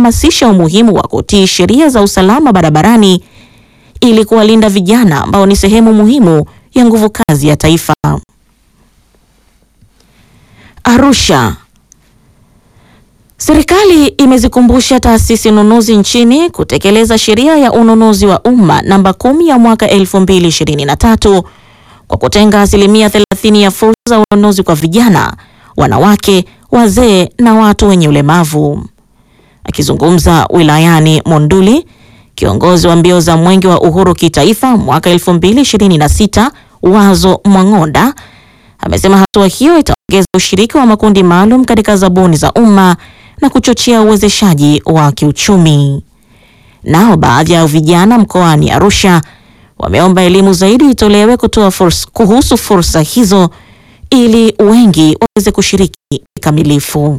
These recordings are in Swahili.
amehamasisha umuhimu wa kutii sheria za usalama barabarani ili kuwalinda vijana ambao ni sehemu muhimu ya nguvu kazi ya taifa. Arusha. Serikali imezikumbusha taasisi nunuzi nchini kutekeleza sheria ya ununuzi wa umma namba kumi ya mwaka 2023 kwa kutenga asilimia 30 ya fursa za ununuzi kwa vijana, wanawake, wazee na watu wenye ulemavu. Akizungumza wilayani Monduli, kiongozi wa mbio za Mwenge wa Uhuru kitaifa mwaka 2026 Wazo Mwang'onda amesema hatua hiyo itaongeza ushiriki wa makundi maalum katika zabuni za umma na kuchochea uwezeshaji wa kiuchumi. Nao baadhi ya vijana mkoani Arusha wameomba elimu zaidi itolewe kutoa fursa, kuhusu fursa hizo ili wengi waweze kushiriki kikamilifu.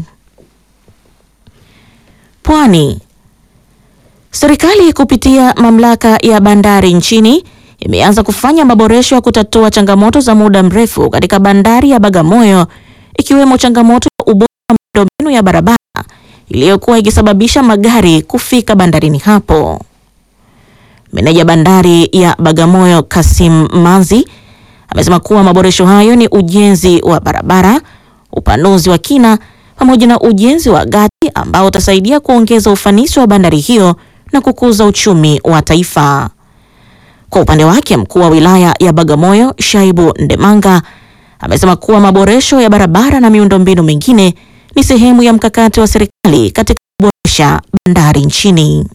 Pwani. Serikali kupitia mamlaka ya bandari nchini imeanza kufanya maboresho ya kutatua changamoto za muda mrefu katika bandari ya Bagamoyo ikiwemo changamoto ya ubora wa miundombinu ya barabara iliyokuwa ikisababisha magari kufika bandarini hapo. Meneja bandari ya Bagamoyo Kasim Manzi amesema kuwa maboresho hayo ni ujenzi wa barabara, upanuzi wa kina pamoja na ujenzi wa gati ambao utasaidia kuongeza ufanisi wa bandari hiyo na kukuza uchumi wa taifa. Kwa upande wake, mkuu wa wilaya ya Bagamoyo Shaibu Ndemanga amesema kuwa maboresho ya barabara na miundombinu mingine ni sehemu ya mkakati wa serikali katika kuboresha bandari nchini.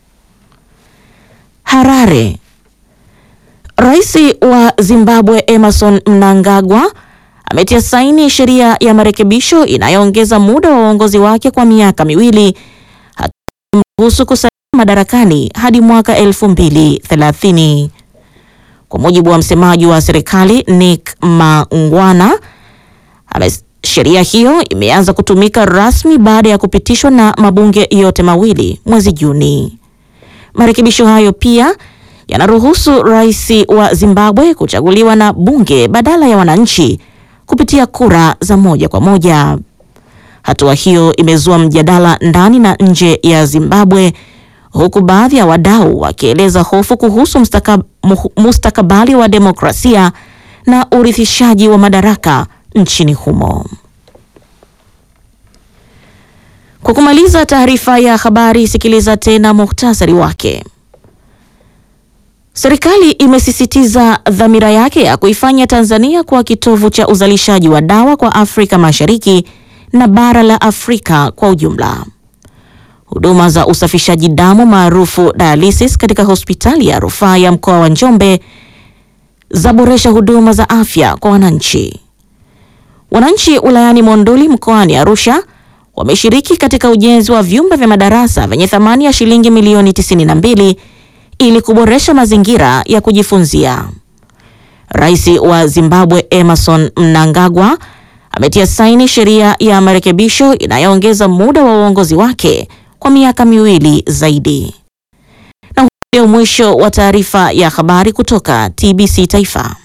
Harare. Rais wa Zimbabwe Emerson Mnangagwa ametia saini sheria ya marekebisho inayoongeza muda wa uongozi wake kwa miaka miwili hatamruhusu kusalia madarakani hadi mwaka 2030. Kwa mujibu wa msemaji wa serikali Nick Mangwana, sheria hiyo imeanza kutumika rasmi baada ya kupitishwa na mabunge yote mawili mwezi Juni. Marekebisho hayo pia yanaruhusu rais wa Zimbabwe kuchaguliwa na bunge badala ya wananchi kupitia kura za moja kwa moja. Hatua hiyo imezua mjadala ndani na nje ya Zimbabwe huku baadhi ya wadau wakieleza hofu kuhusu mustaka, mustakabali wa demokrasia na urithishaji wa madaraka nchini humo. Kwa kumaliza taarifa ya habari, sikiliza tena muhtasari wake. Serikali imesisitiza dhamira yake ya kuifanya Tanzania kuwa kitovu cha uzalishaji wa dawa kwa Afrika Mashariki na bara la Afrika kwa ujumla. Huduma za usafishaji damu maarufu dialysis katika hospitali ya rufaa ya mkoa wa Njombe zaboresha huduma za afya kwa wananchi. Wananchi wilayani Monduli mkoani Arusha wameshiriki katika ujenzi wa vyumba vya madarasa vyenye thamani ya shilingi milioni 92 ili kuboresha mazingira ya kujifunzia. Rais wa Zimbabwe Emerson Mnangagwa ametia saini sheria ya marekebisho inayoongeza muda wa uongozi wake kwa miaka miwili zaidi. Na huo ndio mwisho wa taarifa ya habari kutoka TBC Taifa.